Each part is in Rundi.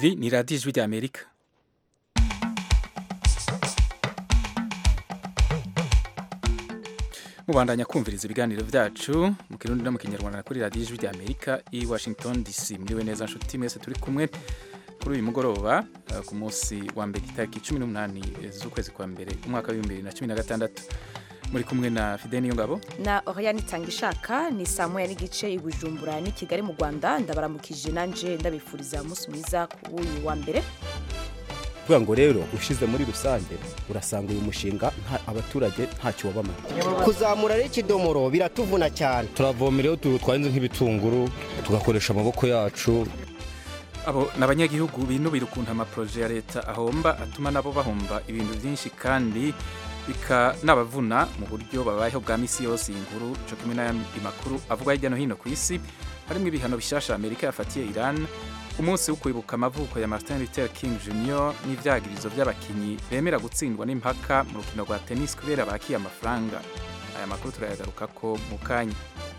iri ni radiyo ijwi ry'amerika mubandanya kumviriza ibiganiro byacu mu kirundi no mu kinyarwanda kuri radiyo ijwi ry'amerika i washington dc muriwe neza nshuti mwese turi kumwe kuri uyu mugoroba uh, ku munsi wa mbere itariki cumi n'umunani z'ukwezi kwa mbere umwaka w'ibihumbi bibiri na cumi na gatandatu muri kumwe na fide niyo ngabo na Oriane Tangishaka ni saa moya n'igice i Bujumbura n'i Kigali mu Rwanda ndabaramukije nanje ndabifuriza umunsi mwiza ku uyu wa mbere kuvuga ngo rero ushize muri rusange urasanga uyu mushinga nta abaturage ntacyo wabamara kuzamura rero ikidomoro biratuvuna cyane turavomera iyo twahinze nk'ibitunguru tugakoresha amaboko yacu abo ni abanyagihugu binubira ukuntu amaporoje ya leta ahomba atuma nabo bahomba ibintu byinshi kandi bikanabavuna mu buryo babayeho bwa misi yose iyi nkuru cyo kimwe n'ayandi makuru avuga hirya no hino ku isi harimo ibihano bishasha amerika yafatiye iran umunsi wo kwibuka amavuko ya martin luther king jr n'ivyagirizo by'abakinyi bemera gutsindwa n'impaka mu rukino rwa tennis kubera bakiye amafaranga aya makuru turayagarukako mu kanya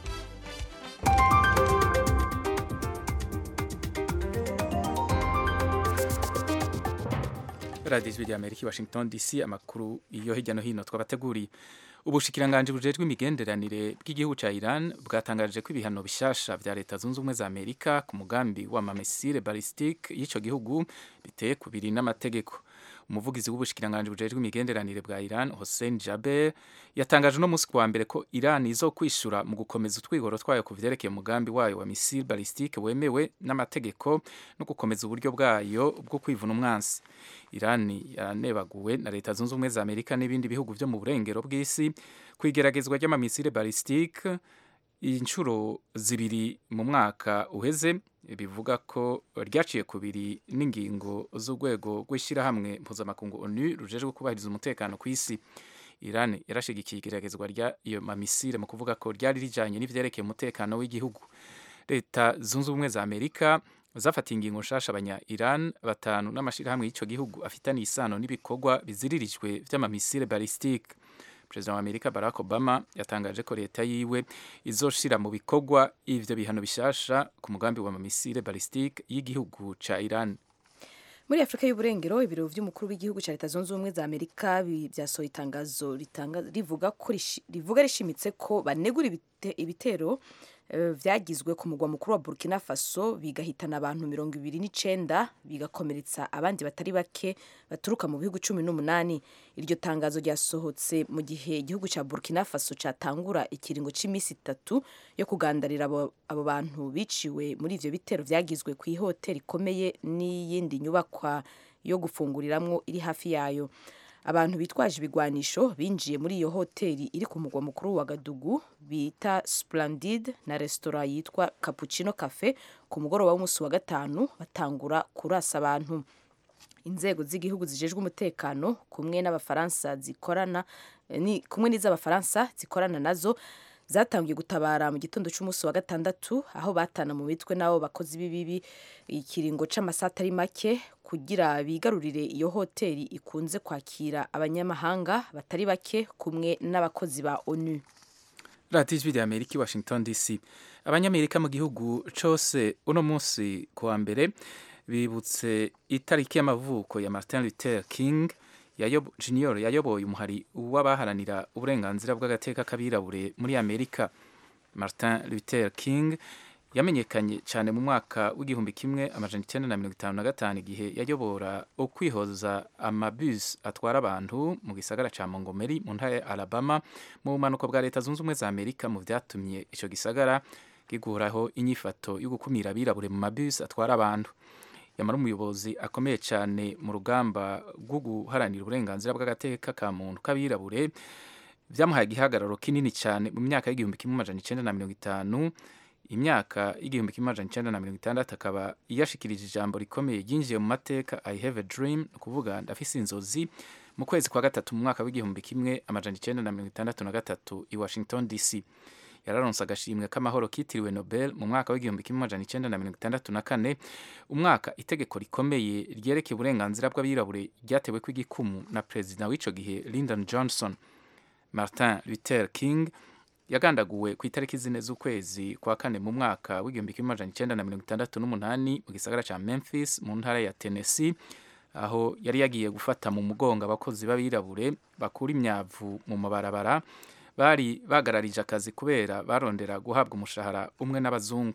radiyo ijwi rya amerika i washington dc amakuru iyo hirya no hino twabateguriye ubushikiranganje bujejwe imigenderanire bw'igihugu ca Iran bwatangaje ko ibihano bishasha vya leta zunze ubumwe za Amerika ku mugambi wa mamesire ballistique y'ico gihugu biteye kubiri n'amategeko umuvugizi w'ubushikiranganje bujejwe imigenderanire bwa Iran Hossein Jaber yatangaje no musi kwa mbere ko Iran izokwishura mu gukomeza utwigoro twayo ku vyerekeye umugambi wayo wa missile ballistique wemewe n'amategeko no gukomeza uburyo bwayo bwo kwivuna umwansi Iran yanebaguwe na leta zunze ubumwe za Amerika n'ibindi bihugu vyo mu burengero bw'isi kwigeragezwa ry'amamisire ballistique inshuro zibiri mu mwaka uheze bivuga ko ryaciye kubiri n'ingingo z'urwego rw'ishyirahamwe mpuzamakungu onu rujejwe kubahiriza umutekano ku isi Iran yarashigikiye igeragezwa ry'ayo mamisire mu kuvuga ko ryari rijanye n'ivyerekeye umutekano w'igihugu leta zunze ubumwe za Amerika zafatiye ingingo nshasha abanya Iran batanu n'amashirahamwe y'ico gihugu afitaniye isano n'ibikorwa biziririjwe vy'amamisire ballistique perezida wa amerika barack obama yatangaje ko leta yiwe izoshira mu bikorwa ivyo bihano bishasha ku mugambi wa mamisire ballistique y'igihugu ca iran muri afurika y'uburengero ibiro vy'umukuru w'igihugu ca leta zunze ubumwe za amerika vyasohoye itangazo rivuga ko rivuga rishimitse ko banegura ibite, ibitero vyagizwe ku mugwa mukuru wa Burkina Faso bigahitana abantu mirongo ibiri n'icenda bigakomeretsa abandi batari bake baturuka mu bihugu cumi n'umunani iryo tangazo ryasohotse mu gihe igihugu ca Burkina Faso catangura ikiringo c'imisi itatu yo kugandarira abo, abo bantu biciwe muri ivyo bitero vyagizwe ku ihoteli ikomeye n'iyindi nyubakwa yo gufunguriramwo iri hafi yayo abantu bitwaje ibigwanisho binjiye muri iyo hoteli iri ku mugwa mukuru wa Gadugu bita Splendid na resitora yitwa Cappuccino Cafe ku mugoroba w'umunsi wa gatanu batangura kurasa abantu inzego z'igihugu zijejwe umutekano kumwe n'abafaransa zikorana ni kumwe n'iz'abafaransa zikorana nazo zatangiye gutabara mu gitondo cy'umunsi wa gatandatu aho batana mu mitwe n'abo bakozi b'ibibi ikiringo c'amasaha atari make kugira bigarurire iyo hoteli ikunze kwakira abanyamahanga batari bake kumwe n'abakozi ba onu radiyo ijwi rya amerika i washington dc abanyamerika mu gihugu cose uno munsi ku wa mbere bibutse itariki y'amavuko ya martin luther king yayob, junior yayoboye umuhari w'abaharanira uburenganzira bw'agateka k'abirabure muri amerika martin luther king yamenyekanye cyane mu mwaka w'igihumbi kimwe amajana icyenda na mirongo itanu na gatanu igihe yayobora ukwihoza amabus atwara abantu mu gisagara ca Montgomery mu ntara ya Alabama mu bumanuko bwa leta zunze ubumwe za Amerika mu vyatumye ico gisagara gikuraho inyifato yo gukumira abirabure mu mabus atwara abantu yamara umuyobozi akomeye cyane mu rugamba rwo guharanira uburenganzira bw'agateka ka muntu k'abirabure vyamuhaye igihagararo kinini cyane mu myaka y'igihumbi kimwe amajana icenda na mirongo itanu imyaka y'igihumbi kimwe amajana icenda na mirongo itandatu akaba yashikirije ijambo rikomeye ryinjiye mu mateka i have a dream ni ukuvuga ndafise inzozi mu kwezi kwa gatatu mu mwaka w'igihumbi kimwe amajana icenda na mirongo itandatu na gatatu i washington dc yararonse agashimwe k'amahoro kitiriwe nobel mu mwaka w'igihumbi kimwe amajana icenda na mirongo itandatu na kane umwaka itegeko rikomeye ryerekeye uburenganzira bw'abirabure ryatewe kw'igikumu na perezida w'ico gihe lyndon johnson martin luther king yagandaguwe ku itariki zine z'ukwezi kwa kane mu mwaka w'igihumbi kimwe amajana icenda na mirongo itandatu n'umunani mu gisagara ca memphis mu ntara ya tennessee aho yari yagiye gufata mu mugongo abakozi b'abirabure bakura imyavu mu mabarabara bari bagararije akazi kubera barondera guhabwa umushahara umwe n'abazungu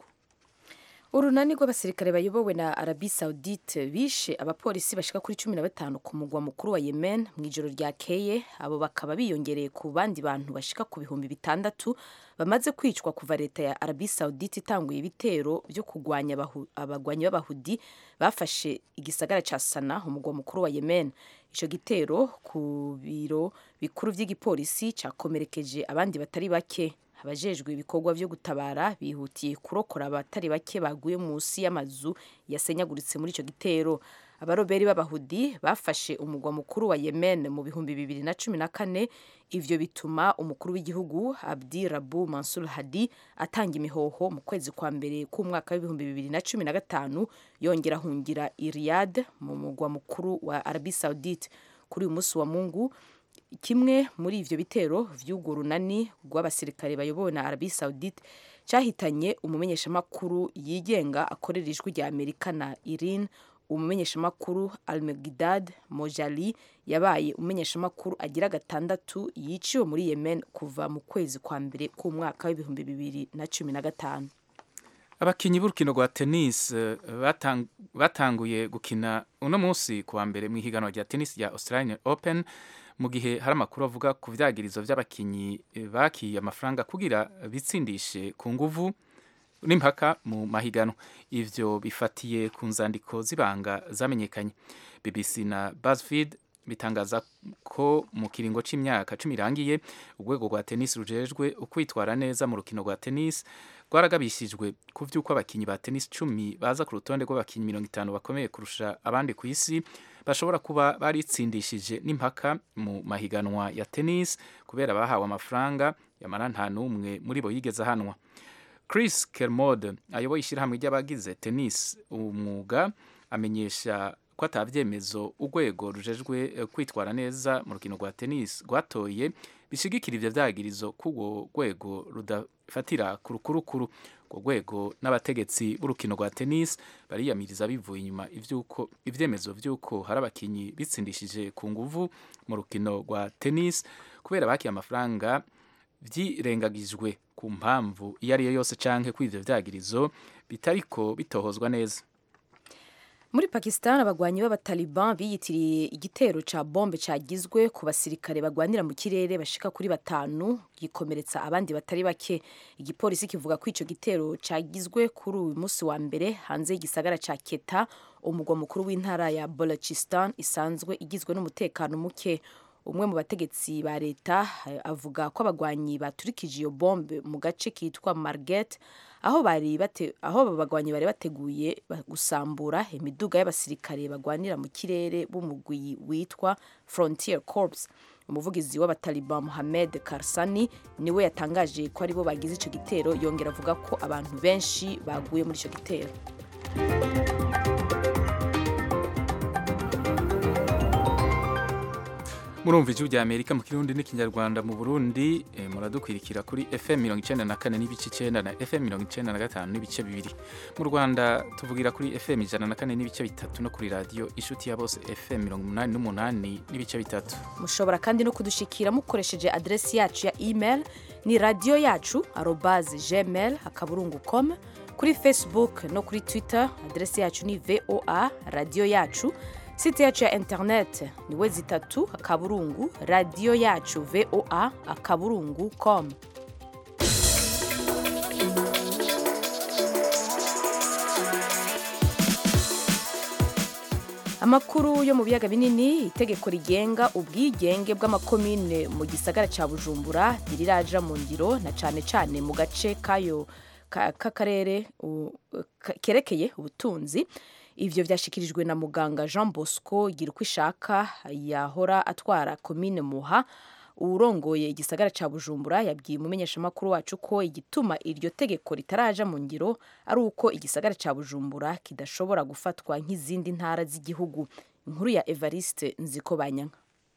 urunani rw'abasirikare bayobowe na arabi saudite bishe abapolisi bashika kuri cumi na batanu ku mugwa mukuru wa yemen mu ijoro ryakeye abo bakaba biyongereye ku bandi bantu bashika ku bihumbi bitandatu bamaze kwicwa kuva leta ya arabi saudite itanguye ibitero byo kurwanya abahu- abagwanyi b'abahudi bafashe igisagara ca sana umugwa mukuru wa yemen ico gitero ku biro bikuru vy'igipolisi cakomerekeje abandi batari bake abajejwe ibikorwa vyo gutabara bihutiye kurokora abatari bake baguye munsi y'amazu yasenyaguritse muri ico gitero abaroberi b'abahudi bafashe umugwa mukuru wa yemen mu bihumbi bibiri na cumi na kane ivyo bituma umukuru w'igihugu abdi rabu mansur hadi atanga imihoho mu kwezi kwa mbere k'umwaka w'ibihumbi bibiri na cumi na gatanu yongera ahungira i riyad mu mugwa mukuru wa arabi saudite kuri uyu munsi wa mungu kimwe muri ivyo bitero vy'urwo runani rw'abasirikare bayobowe na arabi saudite cyahitanye umumenyeshamakuru yigenga akorera ijwi rya amerika na irin umumenyeshamakuru almegidad mojali yabaye umumenyeshamakuru agira gatandatu yiciwe muri yemen kuva mu kwezi kwa mbere k'umwaka w'ibihumbi bibiri na cumi na gatanu abakinyi b'urukino rwa tennis eh, batang- batanguye gukina uno munsi kuwa mbere mu ihiganwa rya tennis rya australian open mu gihe hari amakuru avuga ku vyagirizo vy'abakinyi eh, bakiye amafaranga kugira bitsindishe ku nguvu n'impaka mu mahiganwa ivyo bifatiye ku nzandiko z'ibanga zamenyekanye bbc na buzzfeed bitangaza ko mu kiringo c'imyaka cumi irangiye urwego rwa tennis rujejwe ukwitwara neza mu rukino rwa tennis rwaragabishijwe ku vy'uko abakinyi ba tennis cumi baza ku rutonde rw'abakinyi mirongo itanu bakomeye kurusha abandi ku isi bashobora kuba baritsindishije n'impaka mu mahiganwa ya tennis kubera bahawe amafaranga yamara nta n'umwe muri bo yigeze ahanwa Chris Kermode ayoboye ishyirahamwe ry'abagize tennis umwuga amenyesha ko atavyemezo urwego rujejwe eh, kwitwara neza mu rukino rwa tennis rwatoye bishigikira ivyo vyagirizo k'urwo rwego rudafatira ku rukurukuru urwo rwego n'abategetsi b'urukino rwa tennis bariyamiriza bivuye inyuma ivyuko ivyemezo vy'uko hari abakinyi bitsindishije ku nguvu mu rukino rwa tennis kubera bakiye amafaranga vyirengagijwe ku mpamvu iyo ari yo yose canke ko ivyo vyagirizo bitariko bitohozwa neza muri pakistan abagwanyi b'abataliban biyitiriye igitero ca bombe cagizwe ku basirikare bagwanira mu kirere bashika kuri batanu gikomeretsa abandi batari bake igipolisi kivuga ko ico gitero cagizwe kuri uyu munsi wa mbere hanze y'igisagara ca keta umugwa mukuru w'intara ya balochistan isanzwe igizwe n'umutekano muke umwe mu bategetsi ba leta eh, avuga ko abagwanyi baturikije iyo bombe mu gace kitwa marget aho bari bate, aho abo bagwanyi bari bateguye ba- gusambura imiduga y'abasirikare bagwanira mu kirere b'umugwi witwa Frontier Corps umuvugizi w'abataliban Mohamed Karsani niwe yatangaje ko aribo bagize ico gitero yongera avuga ko abantu benshi baguye muri ico gitero murumva ijwi rya amerika mu kirundi n'ikinyarwanda mu burundi eh, muradukwirikira kuri fm mirongo icenda na kane n'ibice icenda na fm mirongo icenda na gatanu n'ibice bibiri mu rwanda tuvugira kuri fm ijana na kane n'ibice bitatu no kuri radiyo inshuti ya bose fm mirongo umunani n'umunani n'ibice bitatu mushobora kandi no kudushikira mukoresheje adresi yacu ya email ni radiyo yacu arobaze gmail akaburungu com kuri facebook no kuri twitter adresi yacu ni voa radiyo yacu site yacu ya internet ni we zitatu akaburungu radiyo yacu voa akaburungu com amakuru yo mu biyaga binini itegeko rigenga ubwigenge bw'amakomine mu gisagara cya bujumbura ntiriraja mu ngiro na cyane cyane mu gace kayo ka- k'akarere u- ka- kerekeye ubutunzi ivyo vyashikirijwe na muganga jean bosco gira uko ishaka yahora atwara komine muha urongoye igisagara ca bujumbura yabwiye umumenyeshamakuru wacu ko igituma iryo tegeko ritaraja mu ngiro ari uko igisagara ca bujumbura kidashobora gufatwa nk'izindi ntara z'igihugu inkuru ya evariste nziko banyanka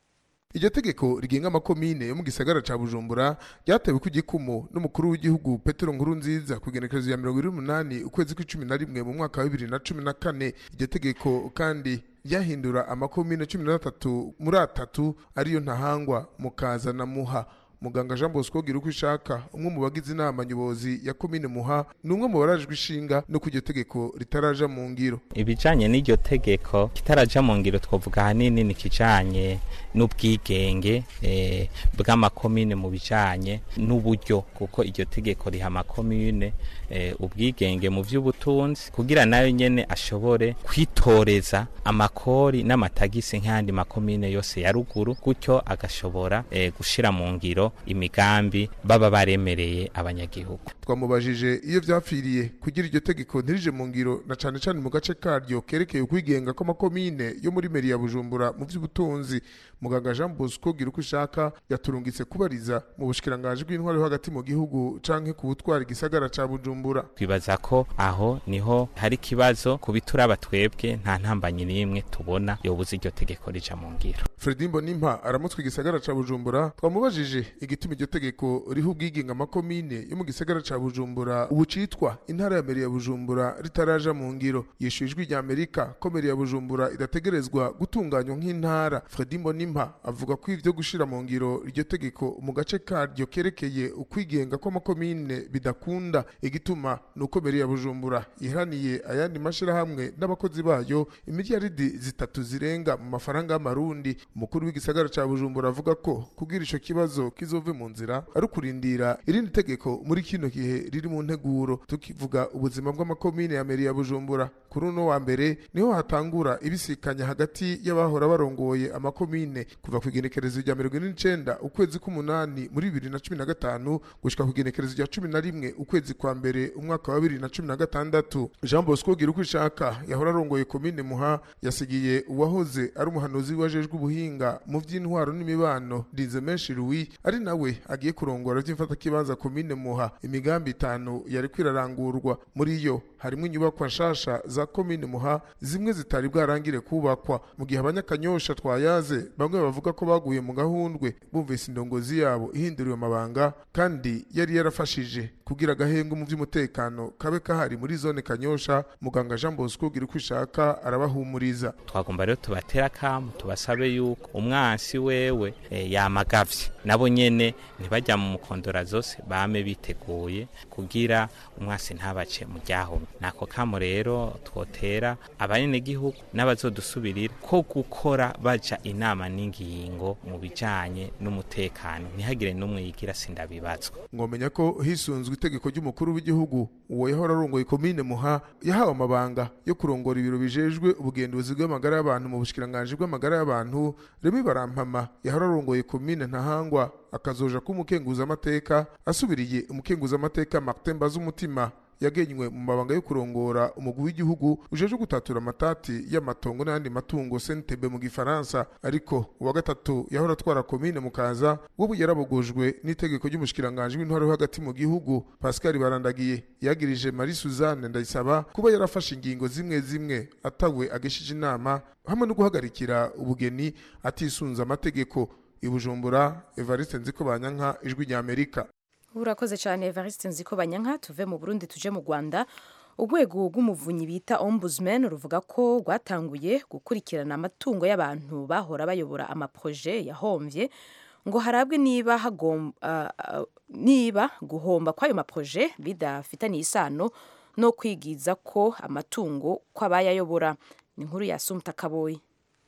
iryo tegeko rigenga amakomine yo mu gisagara ca bujumbura ryatewe ku gikumu n'umukuru w'igihugu petero nkuru nziza ku igenekerezo ya mirongo ine n'umunani ukwezi kw'icumi na rimwe mu mwaka wa bibiri na cumi na kane iryo tegeko kandi ryahindura amakomine cumi na gatatu muri atatu ariyo ntahangwa mukaza na muha muganga jean bosco gira uko ishaka umwe mu bagize inama nyobozi ya komine muha ni umwe mu barajwe ishinga no ku iryo tegeko ritaraja mu ngiro ibijanye n'iryo tegeko kitaraja mu ngiro twavuga ahanini ni kijanye n'ubwigenge eh, bw'amakomine mu bijanye n'uburyo kuko iryo tegeko riha amakomine eh, ubwigenge mu vy'ubutunzi kugira nayo nyene ashobore kwitoreza amakori n'amatagisi nk'ayandi makomine yose ya ruguru gutyo agashobora eh, gushira mu ngiro imigambi baba baremereye abanyagihugu twamubajije iyo vyapfiriye kugira iryo tegeko ntirije mu ngiro na cane cane mu gace karyo kerekeye ukwigenga kw'amakomine yo muri meri ya bujumbura mu vy'ubutunzi muganga jean bosco gira uko ishaka yaturungitse kubariza mu bushikiranganji bw'intwaro yo hagati mu gihugu canke ku butwara igisagara ca bujumbura twibaza ko aho niho hari ikibazo ku bituraba twebwe nta ntambanyi n'imwe tubona yobuze iryo tegeko rija mu ngiro fredi mbonimpa aramutswe igisagara ca bujumbura twamubajije igituma iryo tegeko riha ubwigenga amakomine yo mu gisagara ca bujumbura ubu citwa intara ya meri ya bujumbura ritaraja mu ngiro yishuye ijwi rya amerika ko meri ya bujumbura idategerezwa gutunganywa nk'intara fredi mbonimpa avuga ko ivyo gushira mu ngiro iryo tegeko mu gace karyo kerekeye ukwigenga kw'amakomine bidakunda igituma ni uko meri ya bujumbura iharaniye ayandi mashirahamwe n'abakozi bayo imiliyaridi zitatu zirenga mu mafaranga y'amarundi umukuru w'igisagara ca bujumbura avuga ko kugira ico kibazo kizove mu nzira ari ukurindira irindi tegeko muri kino gihe riri mu nteguro tukivuga ubuzima bw'amakomine ya meri ya bujumbura kuri uno wa mbere niho hatangura ibisikanya hagati y'abahora barongoye amakomine kuva ku igenekerezo rya mirongo ine n'icenda ukwezi k'umunani muri bibiri na cumi na gatanu gushika ku igenekerezo rya cumi na rimwe ukwezi kwa mbere umwaka wa bibiri na cumi na gatandatu jean bosco gira uko ishaka yahora arongoye komine muha yasigiye uwahoze ari umuhanuzi wajejwe ubuhinga mu vy'intwaro n'imibano dize menshi louis ari nawe agiye kurongora vy'imfatakibanza komine muha imigambi itanu yari kwirarangurwa muri yo harimwo inyubakwa nshasha za komine muha zimwe zitari bwarangire kubakwa mu gihe abanyakanyosha twayaze bamwe bavuga ko baguye mu gahundwe bumvise indongozi yabo ihinduriwe amabanga kandi yari yarafashije kugira agahembwe mu vy'umutekano kabe kahari muri zone kanyosha muganga jean bosco gira uko ishaka arabahumuriza twagomba rero tubatera akamu tubasabe yuko umwansi wewe e, yamagavye nabo nyene ntibajya mu mukondora zose bame biteguye kugira umwansi ntabace mu ryahomye nako kamo rero twotera abanyagihugu n'abazodusubirira ko gukora baja inama n'ingingo mu bijanye n'umutekano ntihagire n'umwe yigira sindabibazwa mwomenya ko hisunzwe itegeko ry'umukuru w'igihugu uwo yahora arongoye komine muha yahawe amabanga yo kurongora ibiro bijejwe ubugenduzi bw'amagara y'abantu mu bushikiranganji bw'amagara y'abantu remi barampama yahora arongoye komine ntahangwa akazoja k'umukenguzamateka asubiriye umukenguzamateka martin bazumutima yagenywe mu mabanga yo kurongora umugwi w'igihugu ujeje gutatura amatati y'amatongo n'ayandi matungo sentebe mu gifaransa ariko uwa gatatu yahora atwara komine mukaza wowe yarabogojwe n'itegeko ry'umushikiranganji w'intwaro yo hagati mu gihugu pascal barandagiye yagirije marie suzanne ndayisaba kuba yarafashe ingingo zimwe zimwe atawe ageshije inama hamwe no guhagarikira ubugeni atisunze amategeko ibujumbura evariste nziko banyanka ijwi rya amerika urakoze cyane evariste nziko banyanka tuve mu burundi tuje mu rwanda urwego rw'umuvunyi bita ombudsman ruvuga ko rwatanguye gukurikirana amatungo y'abantu bahora bayobora amaproje yahombye ngo harabwe niba hagomba uh, niba guhomba kw'ayo maproje bidafitaniye isano no kwigiza ko amatungo kw'abayayobora ni inkuru ya sumta kaboyi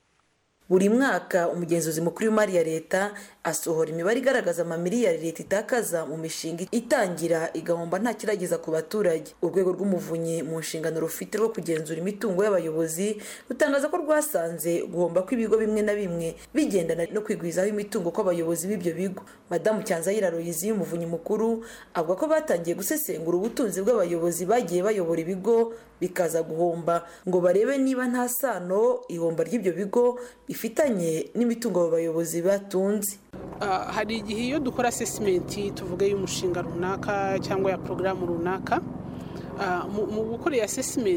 buri mwaka umugenzuzi mukuru w'imari ya leta asohora imibare igaragaza amamiliyari leta itakaza mu mishinga itangira igahomba nta kirageza ku baturage urwego rw'umuvunyi mu nshingano rufite rwo kugenzura imitungo y'abayobozi rutangaza ko rwasanze guhomba kw'ibigo bimwe na bimwe bigendana no kwigwizaho imitungo kw'abayobozi b'ibyo bigo madamu cyanzayira royizi y'umuvunyi mukuru avuga ko batangiye gusesengura ubutunzi bw'abayobozi bagiye bayobora ibigo bikaza guhomba ngo barebe niba nta sano ihomba ry'ibyo bigo bifitanye n'imitungo abo bayobozi batunze hari igihe iyo dukora asesimenti tuvuge y'umushinga runaka cyangwa ya porogaramu runaka mu gukora iyi asesimenti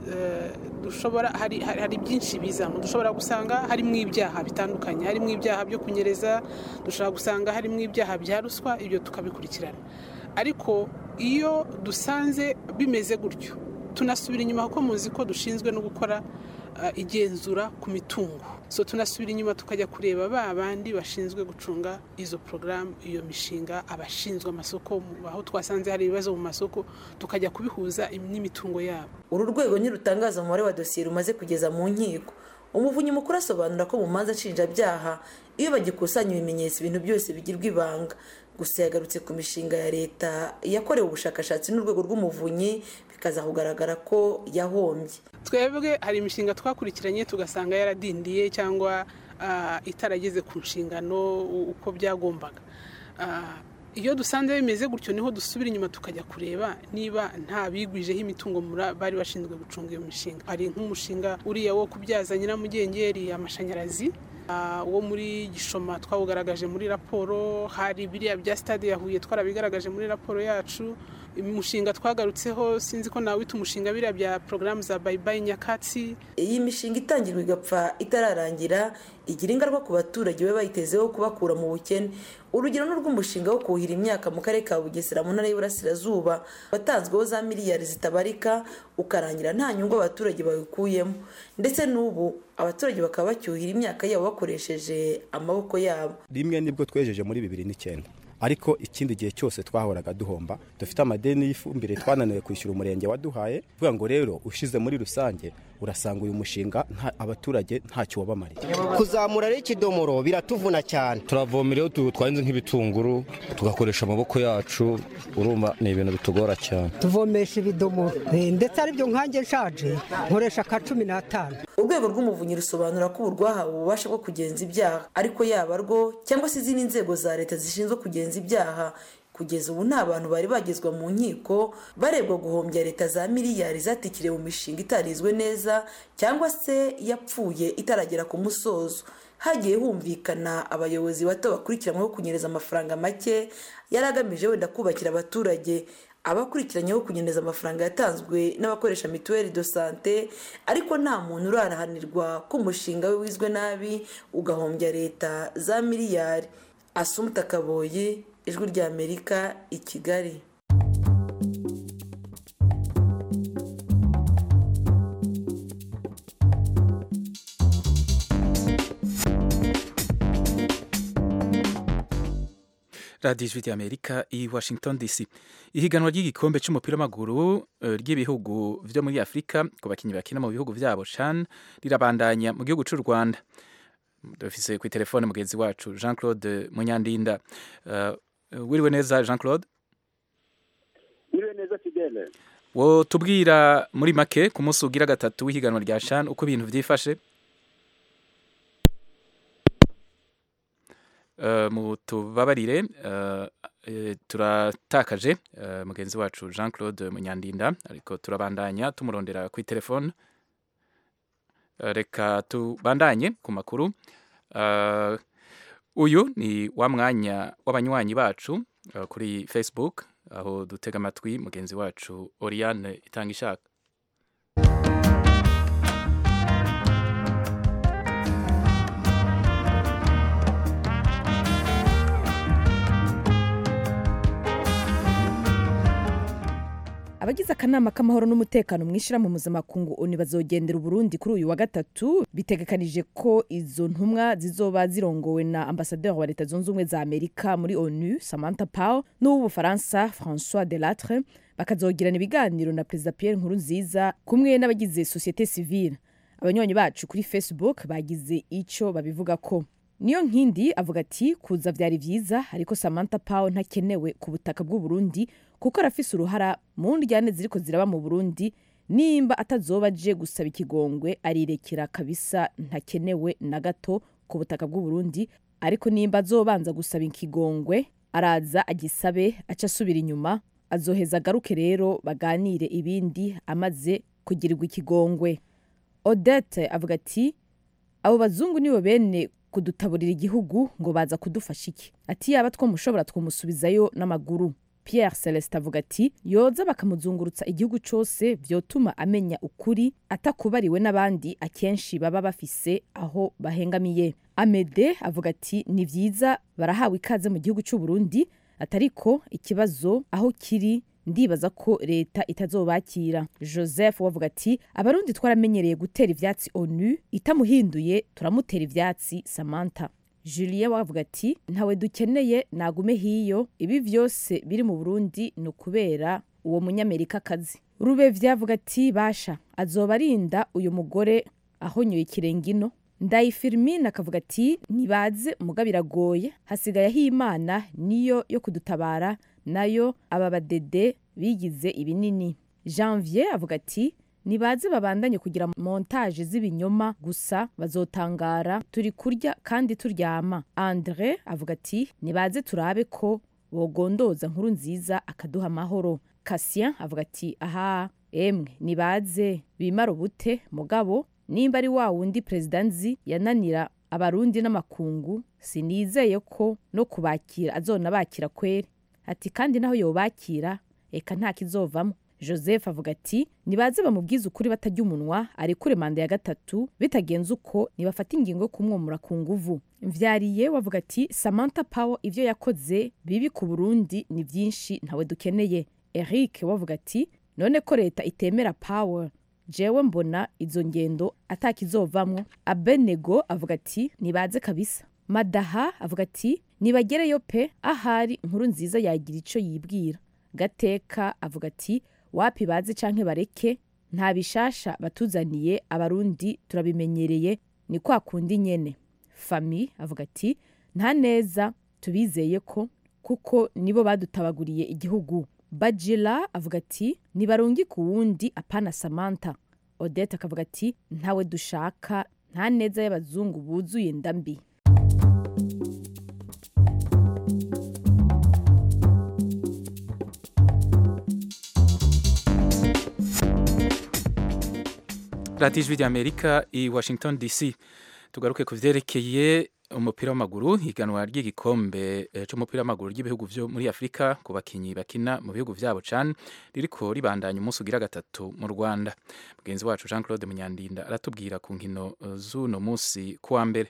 eh, dushobora hari, hari, hari byinshi bizamo dushobora gusanga harimo ibyaha bitandukanye harimo ibyaha byo kunyereza dushobora gusanga harimo ibyaha bya ruswa ibyo tukabikurikirana ariko iyo dusanze bimeze gutyo tunasubira inyuma kuko muzi ko dushinzwe no gukora uh, igenzura ku mitungo so tunasubira inyuma tukajya kureba ba bandi bashinzwe gucunga izo porogaramu iyo mishinga abashinzwe amasoko mu- aho twasanze hari ibibazo mu masoko tukajya kubihuza n'imitungo yabo uru rwego ntirutangaza umubare wa dosiye rumaze kugeza mu nkiko umuvunyi mukuru asobanura ko mu manza nshinjabyaha iyo bagikusanya ibimenyetso ibintu byose bigirwa ibanga gusa yagarutse ku mishinga ya leta yakorewe ubushakashatsi n'urwego rw'umuvunyi bikaza kugaragara ko yahombye twebwe hari imishinga twakurikiranye tugasanga yaradindiye cyangwa ah, itarageze ku nshingano u- uko byagombaga Ah, iyo dusanze bimeze gutyo niho dusubira inyuma tukajya kureba niba nta bigwijeho imitungo mura- bari bashinzwe gucunga iyo mishinga hari nk'umushinga uriya wo kubyaza nyiramugengeri amashanyarazi Ah, wo muri gishoma twawugaragaje muri raporo hari biriya bya stade ya huye twarabigaragaje muri raporo yacu umushinga twagarutseho sinzi ko nawita umushinga biriya bya porogaramu za bayibayi nyakatsi iyi mishinga itangirwa igapfa itararangira igira ingaruka ku baturage baba bayitezeho kubakura mu bukene urugero ni urw'umushinga wo kuhira imyaka mu karere ka bugesera mu ntara y'iburasirazuba watanzweho za miliyari zitabarika ukarangira nta nyungu abaturage bawukuyemo ndetse n'ubu abaturage bakaba bacyuhira imyaka yabo bakoresheje amaboko yabo rimwe nibwo twejeje muri bibiri n'icyenda ariko ikindi gihe cyose twahoraga duhomba dufite amadeni y'ifumbire twananiwe kwishyura umurenge waduhaye vuga ngo rero ushize muri rusange urasanga uyu mushinga nta- abaturage ntacyo wabamariye kuzamura rero ikidomoro biratuvuna cyane turavomera iyo tu- twahinze nk'ibitunguru tugakoresha amaboko yacu urumva ni ibintu bitugora cyane tuvomesha ibidomoro Eh, ndetse aribyo nkanjye nshaje nkoresha ka cumi n'atanu urwego rw'umuvunyi rusobanura ko ubu rwahawe ububasha bwo kugenza ibyaha ariko yaba rwo cyangwa se izindi nzego za leta zishinzwe kugenza ibyaha kugeza ubu nta bantu bari bagezwa mu nkiko barebwa guhombya leta za miliyari zatikiriye mu mishinga itarizwe neza cyangwa se yapfuye itaragera ku musozo hagiye humvikana abayobozi bato bakurikiranyweho kunyereza amafaranga make yari agamije wenda kubakira abaturage abakurikiranyeho kunyereza amafaranga yatanzwe n'abakoresha mituweli do sante ariko nta muntu urarahanirwa ko umushinga we wizwe nabi ugahombya leta za miliyari asumuta kaboyi ijwi ry'amerika i kigali radiyo ijwi ry'amerika i washington dc ihiganwa ry'igikombe cy'umupira w'amaguru eh, ry'ibihugu byo muri afurika ku bakinnyi bakina mu bihugu byabo can rirabandanya mu gihugu cy'u rwanda dufise ku telefone mugenzi wacu jean claude munyandinda Eh, wiriwe neza jean claude Niwe neza Fidele. wo tubwira muri make ku munsi ugira gatatu w'ihiganwa rya can uko ibintu byifashe Eh, mu tubabarire eh, eh, turatakaje eh, mugenzi wacu jean claude munyandinda ariko turabandanya tumurondera ku telefone Eh, reka tubandanye ku makuru Eh, uyu ni wa mwanya w'abanywanyi bacu eh, kuri facebook aho dutega amatwi mugenzi wacu oriane itanga ishaka abagize akanama k'amahoro n'umutekano mu ishyirahamwe mpuzamakungu oni bazogendera uburundi kuri uyu wa gatatu bitegekanije ko izo ntumwa zizoba zirongowe na ambasaderi wa leta zunze ubumwe za amerika muri onu samantha power n'uw'ubufaransa françois delatre bakazogirana ibiganiro na perezida pierre nkurunziza kumwe n'abagize sosiyete sivile abanywanyi bacu kuri facebook bagize icyo babivuga ko niyo nkindi avuga ati kuza byari byiza ariko samantha power ntakenewe ku butaka bw'u Burundi kuko arafise uruhara mu ndyane ziriko ziraba mu burundi nimba atazoba aje gusaba ikigongwe arirekera kabisa ntakenewe na gato ku butaka bw'u Burundi ariko nimba azobanza gusaba ikigongwe araza agisabe aca asubira inyuma azoheza agaruke rero baganire ibindi amaze kugirirwa ikigongwe odette avuga ati abo bazungu nibo bene kudutaburira igihugu ngo baza kudufasha iki ati yaba twamushobora twumusubizayo n'amaguru pierre celestin avuga ati yoza bakamuzungurutsa igihugu cyose vyotuma amenya ukuri atakubariwe n'abandi akenshi baba bafise aho bahengamiye amede avuga ati ni vyiza barahawe ikaze mu gihugu cy'u burundi atariko ikibazo aho kiri ndibaza ko leta itazobakira joseph wavuga ati abarundi twaramenyereye gutera ivyatsi onu itamuhinduye turamutera ivyatsi samantha julien wavuga ati ntawe dukeneye nagume hiyo ibi vyose biri mu burundi ni ukubera uwo munyamerika kazi rubevye avuga ati basha azoba arinda uyu mugore ahonyoye ikirengino ndayifirmine akavuga ati nibaze muga biragoye hasigaye aho imana niyo yo kudutabara nayo aba badede bigize ibinini janvier avuga ati nibaze babandanye kugira montage z'ibinyoma gusa bazotangara turi kurya kandi turyama andre avuga ati nibaze turabe ko bogondoza nkuru nziza akaduha amahoro kasien avuga ati aha emwe nibaze bimara ubute mugabo nimba ari wa wundi perezida nzi yananira abarundi n'amakungu sinizeye ko no kubakira azona bakira kweri ati kandi naho yobakira eka nta kizovamo joseph avuga ati nibaze bamubwize ukuri batajya umunwa arekure manda ya gatatu bitagenze uko nibafata ingingo yo kumwomora ku nguvu mvyariye wavuga ati samantha power ivyo yakoze bibi ku burundi ni vyinshi ntawe dukeneye eric wavuga ati none ko leta itemera power jewe mbona izo ngendo atakizovamwo abenego avuga ati nibaze kabisa madaha avuga ati nibagereyo pe ahari inkuru nziza yagira ico yibwira gateka avuga ati wapi bazi canke bareke nta bishasha batuzaniye abarundi turabimenyereye ni kwa kundi nyene fami avuga ati nta neza tubizeye ko kuko nibo badutabaguriye igihugu bajila avuga ati nibarungi ku wundi apana samantha odette akavuga ati ntawe dushaka nta neza y'abazungu buzuye ndambi radiyo ijwi ry'amerika i washington dc tugaruke ku vyerekeye umupira w'amaguru higanwa ry'igikombe eh, c'umupira w'amaguru ry'ibihugu vyo muri afurika ku bakinyi bakina mu bihugu vyabo cane ririko ribandanya umunsi ugira gatatu mu rwanda mugenzi wacu jean claude munyandinda aratubwira ku nkino eh, z'uno munsi kuwa mbere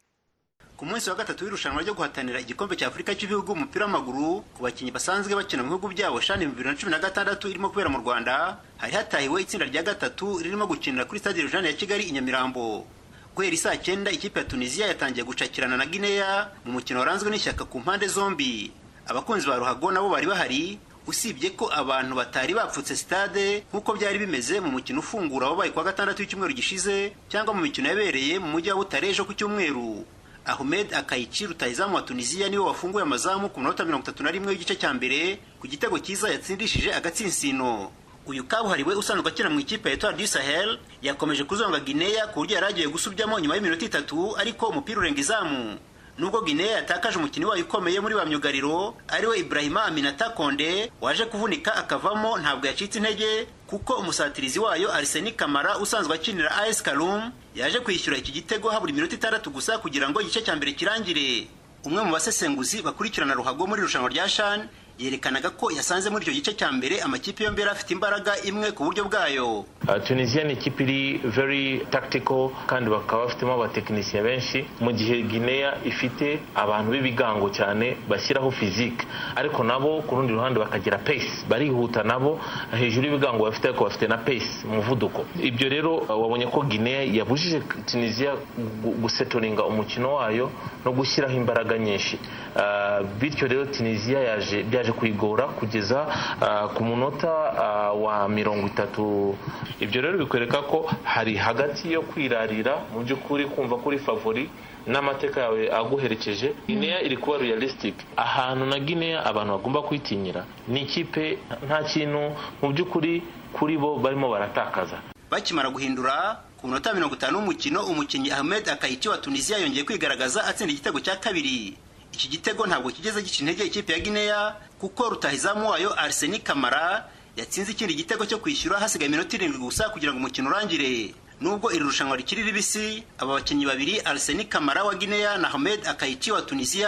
ku munsi wa gatatu w'irushanwa ryo guhatanira igikombe cya afurika cy'ibihugu umupira w'amaguru ku bakinnyi basanzwe bakina mu bihugu byabo shani bibiri na cumi na gatandatu irimo kubera mu rwanda hari hatahiwe itsinda rya gatatu ririmo gukinira kuri stade rujane ya kigali i nyamirambo guhera isaa cyenda ikipe ya tunisiya yatangiye gucakirana na gineya mu mukino waranzwe n'ishyaka ku mpande zombi abakunzi ba ruhago nabo bari bahari usibye ko abantu batari bapfutse stade nk'uko byari bimeze mu mukino ufungura wabaye kuwa gatandatu w'icyumweru gishize cyangwa mu mikino yabereye mu mujyi wa butare ejo ku cyumweru Ahmed Akayici rutahizamu wa Tunisia niwe wafunguye amazamu ku minota mirongo itatu na rimwe w'igice cya mbere ku gitego cyiza yatsindishije agatsinsino uyu kabuhariwe usanzwe akina mu ikipe ya Etoile du Sahel yakomeje kuzonga Guinea ku buryo yari agiye gusubyamo nyuma y'iminota itatu ariko umupira urenga izamu nubwo Guinea yatakaje umukinnyi wayo ukomeye muri ba myugariro ariwe Ibrahima Aminata Konde waje kuvunika akavamo ntabwo yacitse intege kuko umusatirizi wayo Arsene Kamara usanzwe akinira AS Kalum yaje kwishyura iki gitego habura iminota itandatu gusa kugira ngo igice cya mbere kirangire umwe mu basesenguzi bakurikirana ruhago muri irushanwa rya shan yerekanaga ko yasanze muri icyo gice cya mbere amakipe yombi yari afite imbaraga imwe ku buryo bwayo Uh, tunisia ni ikipe iri very tactical kandi bakaba bafitemo abatekinisiye benshi mu gihe guinea ifite abantu b'ibigango cyane bashyiraho physique ariko nabo ku rundi ruhande bakagira pace barihuta nabo hejuru y'ibigango bafite ariko bafite na pace umuvuduko ibyo rero uh, wabonye ko guinea yabujije tunisia gu- gusetoringa umukino wayo no gushyiraho imbaraga nyinshi Uh, bityo rero tunisia yaje byaje kuyigora kugeza uh, ku munota uh, wa mirongo itatu ibyo rero bikwereka ko hari hagati yo kwirarira mu by'ukuri kumva kuri favori n'amateka yawe aguherekeje guinea iri kuba realistic ahantu na guinea abantu bagomba kwitinyira ni ikipe nta kintu mu by'ukuri kuri bo barimo baratakaza bakimara guhindura ku minota mirongo itanu w'umukino umukinnyi Ahmed Akayici wa Tunisia yongeye kwigaragaza atsinda igitego cya kabiri iki gitego ntabwo kigeze gica intege ikipe ya Guinea kuko rutahizamu wayo Arsene Kamara yatsinze ikindi gitego cyo kwishyura hasigaye iminota irindwi gusa kugira ngo umukino urangire nubwo iri rushanwa rikiri ribisi aba bakinnyi babiri Arsene Kamara wa Guinea na Ahmed Akayici wa Tunisia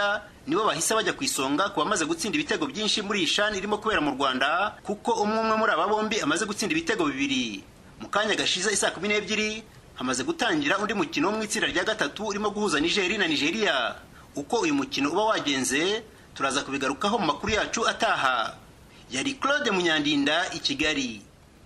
nibo bahise bajya ku isonga ku bamaze gutsinda ibitego byinshi muri iyi shani irimo kubera mu rwanda kuko umwe umwe muri aba bombi amaze gutsinda ibitego bibiri mu kanya gashize isaa kumi n'ebyiri hamaze gutangira undi mukino wo mu itsinda rya gatatu urimo guhuza nigeri na nigeria uko uyu mukino uba wagenze turaza kubigarukaho mu makuru yacu ataha yari claude munyandinda i kigali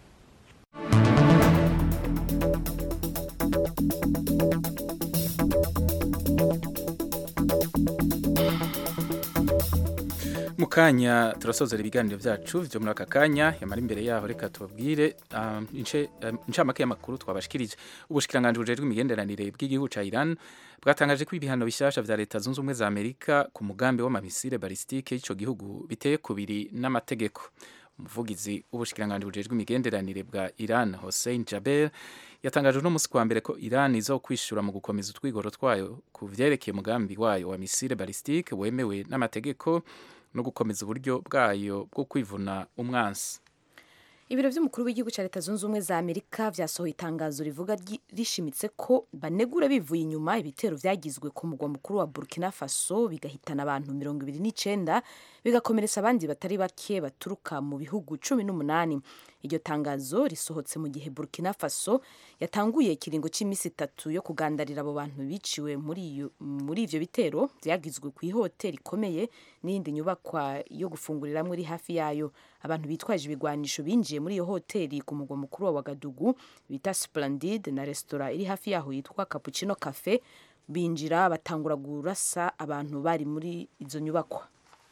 mu kanya turasozera ibiganiro byacu byo muri aka kanya yamara imbere yaho reka tubabwire um, ince- um, incamake y'amakuru twabashikirije ubushikiranganje bujejwe imigenderanire bw'igihugu ca Iran bwatangaje ko ibihano bishasha vya leta zunze ubumwe za Amerika ku mugambi w'amamisire balistike y'ico gihugu biteye kubiri n'amategeko umuvugizi w'ubushikiranganje bujejwe imigenderanire bwa Iran Hossein Jaber yatangaje uno musi kwa mbere ko Iran izokwishura mu gukomeza utwigoro twayo ku vyerekeye umugambi wayo wa misile balistike wemewe n'amategeko no gukomeza uburyo bwayo bwo kwivuna umwansi ibiro by'umukuru w'igihugu cya leta zunze ubumwe za amerika vyasohoye itangazo rivuga ryi- rishimitse ko banegura bivuye inyuma ibitero vyagizwe ku mugwa mukuru wa burkina faso bigahitana abantu mirongo ibiri n'icenda bigakomeretsa abandi batari bake baturuka mu bihugu cumi n'umunani iryo tangazo risohotse mu gihe burkina faso yatanguye ikiringo cy'iminsi itatu yo kugandarira abo bantu biciwe muri iyo- muri ivyo bitero vyagizwe ku ihoteli ikomeye n'iyindi nyubakwa yo gufunguriramwo iri hafi yayo abantu bitwaje ibigwanisho binjiye muri iyo hoteli ku mugwa mukuru wa wagadugu bita splendid na resitora iri hafi yaho yitwa cappuccino cafe binjira batangura gurasa abantu bari muri izo nyubakwa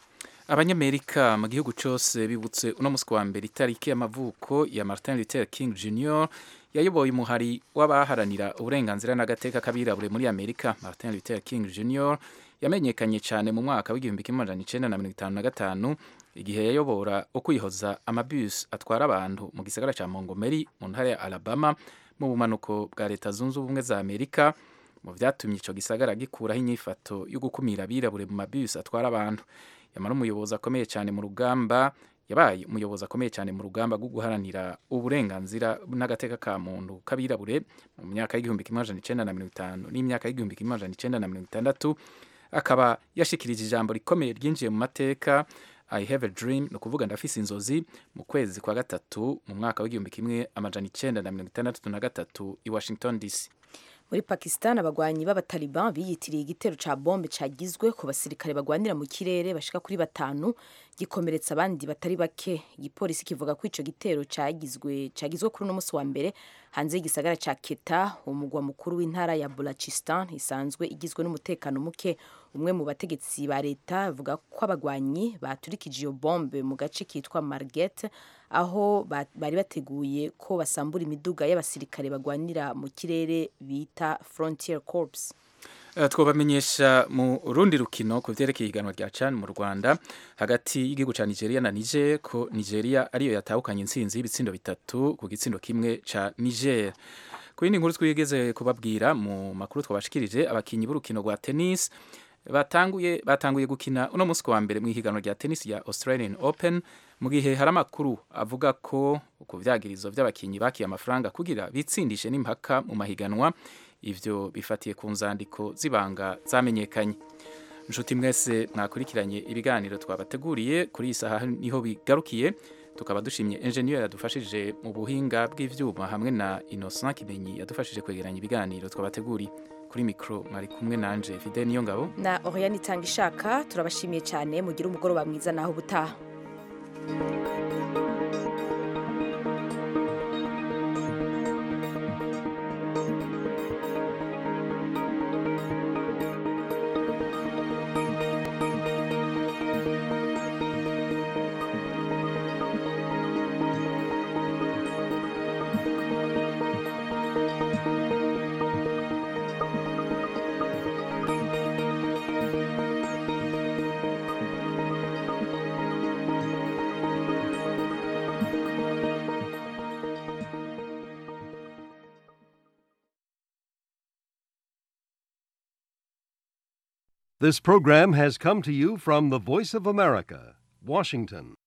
abanyamerika mu gihugu cyose bibutse uno musi wa mbere itariki y'amavuko ya martin luther king jr yayoboye umuhari w'abaharanira uburenganzira n'agateka k'abirabure muri amerika martin luther king jr yamenyekanye cyane mu mwaka w'igihumbi kimwe amajana icenda na mirongo itanu na gatanu igihe yayobora ukwihoza amabus atwara abantu mu gisagara cya montgomery mu ntara ya alabama mu bumanuko bwa leta zunze ubumwe za amerika mu byatumye icyo gisagara gikuraho inyifato yo gukumira abirabure mu mabus atwara abantu yamara umuyobozi akomeye cyane mu rugamba yabaye umuyobozi akomeye cyane mu rugamba rwo guharanira uburenganzira n'agateka ka muntu k'abirabure mu myaka y'igihumbi kimwe amajana icenda na mirongo itanu n'imyaka y'igihumbi kimwe amajana icenda na mirongo itandatu akaba yashikirije ijambo rikomeye ryinjiye mu mateka I have a dream ni ukuvuga ndafise inzozi mu kwezi kwa gatatu mu mwaka w'igihumbi kimwe amajana icenda na mirongo itandatu na gatatu i Washington DC muri pakistan abagwanyi b'abataliban biyitiriye igitero ca bombe cagizwe ku basirikare bagwanira mu kirere bashika kuri batanu gikomeretsa abandi batari bake igipolisi kivuga ko ico gitero cagizwe cagizwe kuri uno musi wa mbere hanze y'igisagara ca keta umugwa mukuru w'intara ya bulachistan isanzwe igizwe n'umutekano muke umwe mu bategetsi ba leta avuga ko abagwanyi baturikije iyo bombe mu gace kitwa marget aho ba- bari bateguye ko basambura imiduga y'abasirikare bagwanira mu kirere bita frontier corps Uh, twobamenyesha mu rundi rukino ku vyerekeye ihiganwa rya CHAN mu Rwanda hagati y'igihugu ca Nigeria na Niger ko Nigeria ariyo yatahukanye intsinzi y'ibitsindo bitatu ku gitsindo kimwe ca Niger ku yindi nkuru twigeze kubabwira mu makuru twabashikirije abakinyi b'urukino rwa tennis batanguye batanguye gukina uno musi wa mbere mu ihiganwa rya tennis ya Australian Open mu gihe hari amakuru avuga ko ku vyagirizo vy'abakinyi bakiye amafaranga kugira bitsindishe n'impaka mu mahiganwa ivyo bifatiye ku nzandiko z'ibanga zamenyekanye nshuti mwese mwakurikiranye ibiganiro twabateguriye kuri iyi saha niho bigarukiye tukaba dushimye engineer yadufashije mu buhinga bw'ivyuma hamwe na Innocent Kimenyi yadufashije kwegeranya ibiganiro twabateguriye kuri mikro mwari kumwe nanje Fidel Niyongabo na Oriane Itanga ishaka turabashimiye cyane mugire umugoroba mwiza naho ubutaha This program has come to you from the Voice of America, Washington.